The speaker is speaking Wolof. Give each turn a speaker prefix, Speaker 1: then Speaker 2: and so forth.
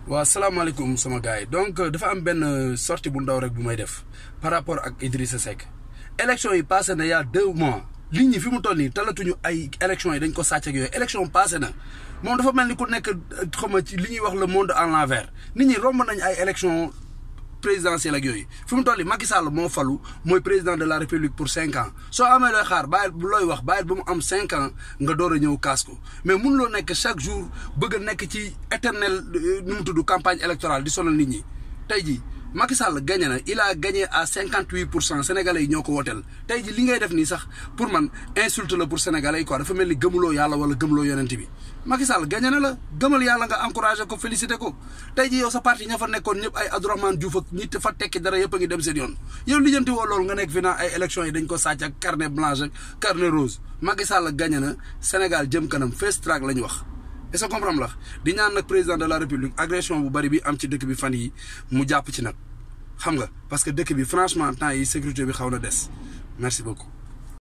Speaker 1: waaw salaamaaleykum sama gars yi donc dafa am benn sortie bu ndaw rek bu may def par rapport ak Idrissa Seck élection yi passé na y a deux mois nit ñi fi mu toll nii talatuñu ay élection yi dañ ko sàcc ak yooyu élection passé na moom dafa mel ni ku nekk xam nga ci li ñuy wax le monde à l'envers nit ñi romb nañ ay élection présidentielle ak yooyu fi mu toll nii Macky Sall moo falu mooy président de la république pour cinq ans soo amee looy xaar bàyyil looy wax bàyyil ba mu am cinq ans nga door a ñëw kaas ko mais mun loo nekk chaque jour bëgg a nekk ci éternel nu mu tudd campagne électorale di sonal nit ñi tey jii Macky Sall gagné na il a gagné à cinquante huit pour cent sénégalais yi ñoo ko wooteel tey ji li ngay def nii sax pour man insulte la pour sénégalais yi quoi dafa mel ni gëmuloo yàlla wala gëmuloo yonent bi Macky Sall gagné na la gëmal yàlla nga encouragé ko félicité ko tey ji yow sa parti ña fa nekkoon ñëpp ay Abdourahmane Diouf ak ñi fa tekki dara yëpp a ngi dem seen yoon yow lijjanti woo loolu nga nekk fi naa ay élections yi dañ ko sàcc ak carnet blanche ak carnet rose Macky Sall gagné na Sénégal jëm kanam first track la ñu wax est-ce que comprendre la di ñaan nag président de la république agression bu bari bi am ci dëkk bi fan yi mu jàpp ci nag xam nga parce que dëkk bi franchement temps yi sécurité bi xaw na des merci beaucoup